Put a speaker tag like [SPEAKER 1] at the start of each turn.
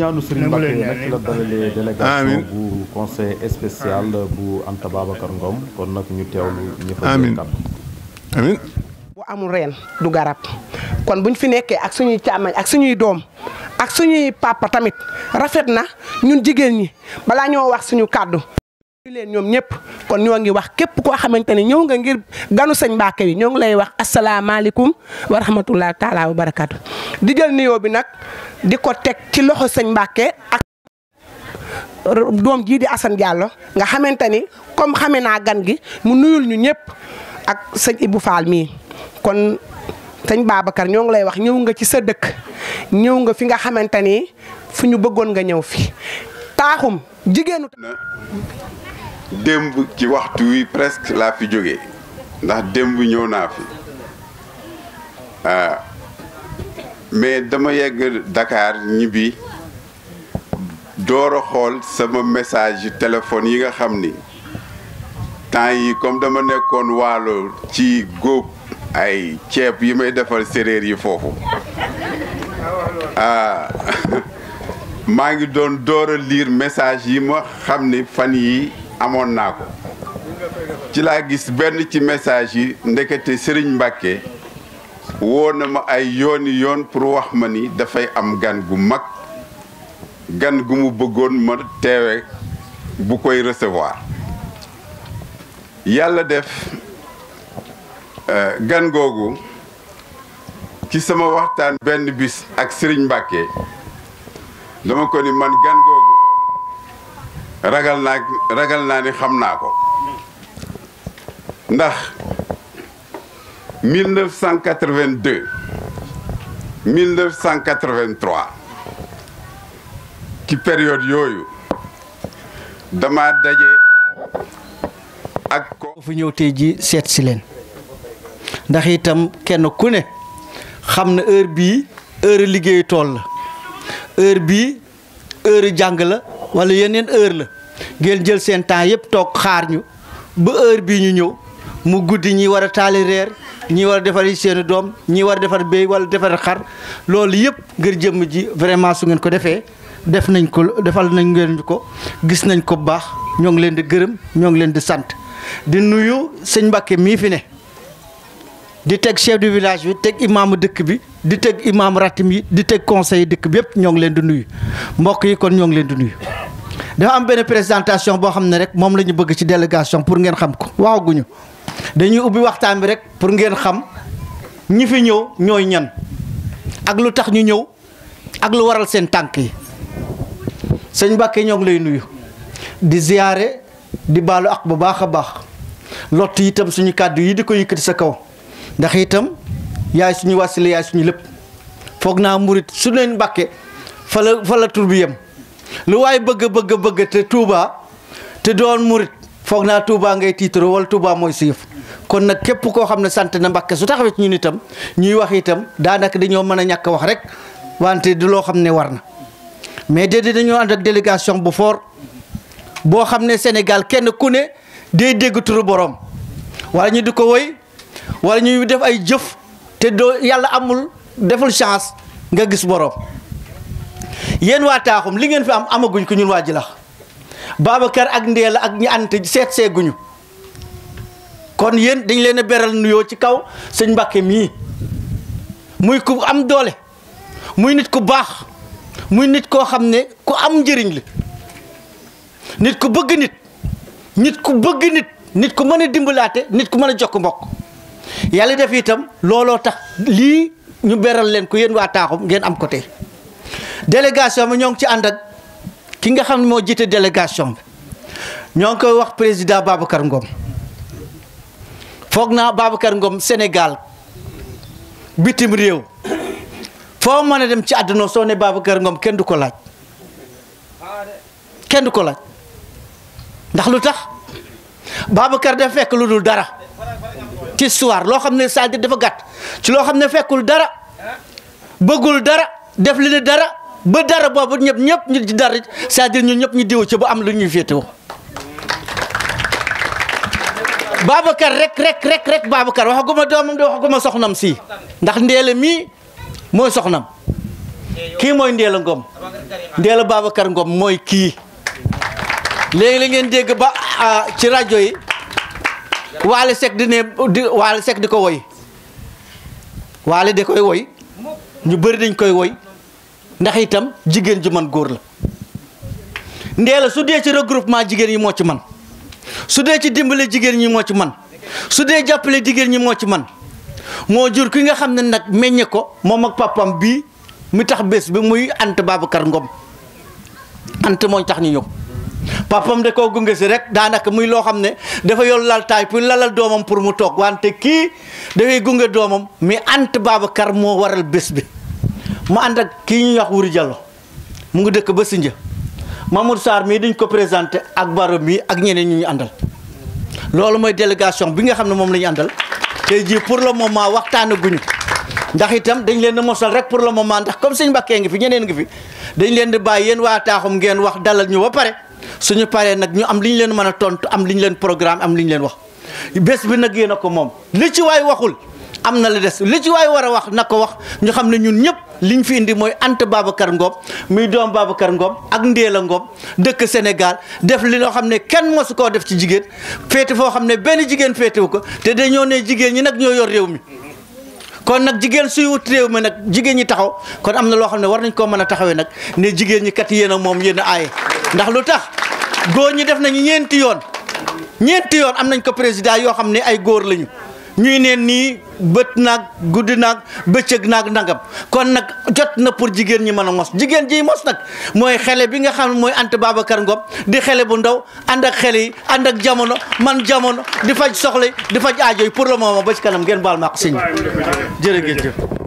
[SPEAKER 1] ñaanu Serigne Mbacke nag la dalalee délégation bu conseil spécial bu Anta Babacar Ngom kon nag ñu teewlu ñu fa
[SPEAKER 2] amiin amiin
[SPEAKER 3] bu amul reen du garab kon buñ fi nekkee ak suñuy càmmañ ak suñuy doom ak suñuy papa tamit rafet na ñun jigéen ñi balaa ñoo wax suñu kàddu ñu leen ñoom ñëpp kon ñoo ngi wax képp koo xamante ne ñëw nga ngir ganu sëñ Mbacke bi ñoo ngi lay wax asalaamaaleykum wa rahmatullahi taala wa barakatu di jël nuyoo bi nag di ko teg ci loxo sëñ Mbacke ak doom jii di Assane Diallo nga xamante ni comme xame naa gan gi mu nuyul ñu ñëpp ak sëñ Ibou Fall mii kon sëñ Babacar ñoo ngi lay wax ñëw nga ci sa dëkk ñëw nga fi nga xamante ni fu ñu bëggoon nga ñëw fi taaxum jigéenu.
[SPEAKER 4] démb ci waxtu wi presque laa fi jógee ndax démb ñëw naa fi ah mais dama yegg Dakar ñibbi door a xool sama message yu téléphone yi nga xam ni temps yi comme dama nekkoon waalo ci góob ay ceeb yi may defal séréer yi foofu ah maa ngi doon door a lire message yi ma xam ni fan yi amoon naa ko ci laa gis benn ci message yi ndekete Serigne Mbacke woo na ma ay yooni yoon pour wax ma ni dafay am gan gu mag gan gu mu bëggoon ma teewe bu koy recevoir yàlla def gan googu ci sama waxtaan benn bis ak Serigne Mbacke dama ko ni man gan googu ragal naa ragal naa ni xam naa ko ndax 1982 1983 ci période yooyu dama daje ak ko
[SPEAKER 5] fu ñëw tey ji seet si leen ndax itam kenn ku ne xam na heure bii heure liggéeyu tool la heure bii heure jàng la wala yeneen heure la ngeen jël seen temps yëpp toog xaar ñu ba heure bii ñu ñëw mu guddi ñi war a taali reer ñi war a defar seeni doom ñi war a defar béy wala defar xar loolu yëpp ngir jëmm ji vraiment su ngeen ko defee def nañ ko defal nañ ngeen ko gis nañ ko bu baax ñoo ngi leen di gërëm ñoo ngi leen di sant di nuyu sëñ Mbacke mii fi ne di teg chef du village bi teg imaamu dëkk bi di teg imaamu ratim yi di teg conseil dëkk bi yëpp ñoo ngi leen di nuyu mbokk yi kon ñoo ngi leen di nuyu. dafa am benn présentation boo xam ne rek moom la ñu bëgg ci délégation pour ngeen xam ko waxaguñu dañuy ubbi waxtaan bi rek pour ngeen xam ñi fi ñëw ñooy ñan ak lu tax ñu ñëw ak lu waral seen tànk yi sëñ Mbacke ñoo ngi lay nuyu di ziyaare di baalu ak bu baax a baax lott itam suñu kàddu yi di ko yëkkati sa kaw ndax itam yaay suñu wasile yaay suñu lépp foog naa murit su leen Mbacke fa la fa la tur bi yem lu waay bëgg bëgg bëgg te Touba te doon murit foog naa Touba ngay tiitaro wala Touba mooy si yëf kon nag képp koo xam ne sant na Mbàkke su taxawee ci ñun itam ñuy wax itam daanaka dañoo mën a ñàkk wax rek wante du loo xam ne war na mais déedéet dañoo ànd ak délégation bu fort boo xam ne Sénégal kenn ku ne day dégg turu borom wala ñu di ko woy wala ñuy def ay jëf te doo yàlla amul deful chance nga gis borom. yéen waa taaxum li ngeen fi am amaguñ ko ñun waa Jilax Babacar ak Ndéela ak ñi ant seet seeguñu kon yéen dañ leen a beral nuyoo ci kaw sëñ Mbàkke mii muy ku am doole muy nit ku baax muy nit koo xam ne ku am njëriñ la nit ku bëgg nit nit ku bëgg nit nit ku mën a dimbalaate nit ku mën a jokk mbokk yàlla def itam looloo tax lii ñu beral leen ko yéen waa taaxum ngeen am ko tey délégation bi ñoo ngi ci ànd ak ki nga xam ne moo jiite délégation bi ñoo ngi koy wax président Babacar Ngom foog naa Babacar Ngom Sénégal bitim réew foo mën a dem ci àdduna soo ne Babacar Ngom kenn du ko laaj kenn du ko laaj ndax lu tax Babacar dafa fekk lu dul dara ci histoire loo xam ne c'est-à-dire dafa gàtt ci loo xam ne fekkul dara bëggul dara def li ne dara ba dara boobu ñëpp ñëpp ñu ci dara c'est-à-dire ñun ñëpp ñu diw ci ba am lu ñuy féetewoo Babacar rek rek rek rek Babacar waxaguma doomam de waxaguma soxnam si ndax ndeela mii mooy soxnam kii mooy ndeela ngom Ndeela Babacar Ngom mooy kii léegi la ngeen dégg ba ci rajo yi Waly Seck di ne di Waly Seck di ko woy Waly da koy woy ñu bëri dañ koy woy ndax itam jigéen ju man góor la Ndeela su dee ci regroupement jigéen yi moo ci man su dee ci dimbale jigéen ñi moo ci man su dee jàppale jigéen ñi moo ci man moo jur ki nga xam ne nag meññe ko moom ak papam bii mi tax bés bi muy Anta Babacar Ngom Anta mooy tax ñu ñëw papam de koo gunge si rek daanaka muy loo xam ne dafa yor laltaay pour lalal doomam pour mu toog wante kii dafay gunge doomam mais Anta Babacar moo waral bés bi mu ànd ak kii ñuy wax Wuri Diallo mu ngi dëkk ba Sindia Mamour Sarr mii dañ ko présenté ak Baro mii ak ñeneen ñu ñu àndal loolu mooy délégation bi nga xam ne moom la ñu àndal tey jii pour le moment waxtaana guñu ndax itam dañ leen di mosal rek pour le moment ndax comme sëñ Mbàkke ngi fi ñeneen ngi fi dañ leen di bàyyi yéen waa taaxum ngeen wax dalal ñu ba pare suñu paree nag ñu am li ñu leen mën a tontu am li ñu leen programme am li ñu leen wax bés bi nag yéen a ko moom li ci waay waxul am na la des li ci waay war a wax na ko wax ñu xam ne ñun ñëpp liñ fi indi mooy Anta Babacar Ngom muy doom Babacar Ngom ak Ndéela Ngom dëkk Sénégal def li loo xam ne kenn mosu koo def ci jigéen féete foo xam ne benn jigéen féetewu ko te dañoo ne jigéen ñi nag ñoo yor réew mi kon nag jigéen suy wut réew mi nag jigéen ñi taxaw kon am na loo xam ne war nañ koo mën a taxawee nag ne jigéen ñi kat yéen a moom yéen a aaye ndax lu tax góor ñi def nañu ñeenti yoon ñeenti yoon am nañ ko président yoo xam ne ay góor lañu ñuy neen nii bët naag guddi naag bëccëg naag nangam kon nag jot na pour jigéen ñi mën a mos jigéen ji mos nag mooy xele bi nga xam ne mooy Anta Babacar Ngom di xele bu ndaw ànd ak xele yi ànd ak jamono man jamono di faj soxla yi di faj aajo yi pour le moment ba ci kanam ngeen baal ma ak sëñ bi jërë ngeen jëf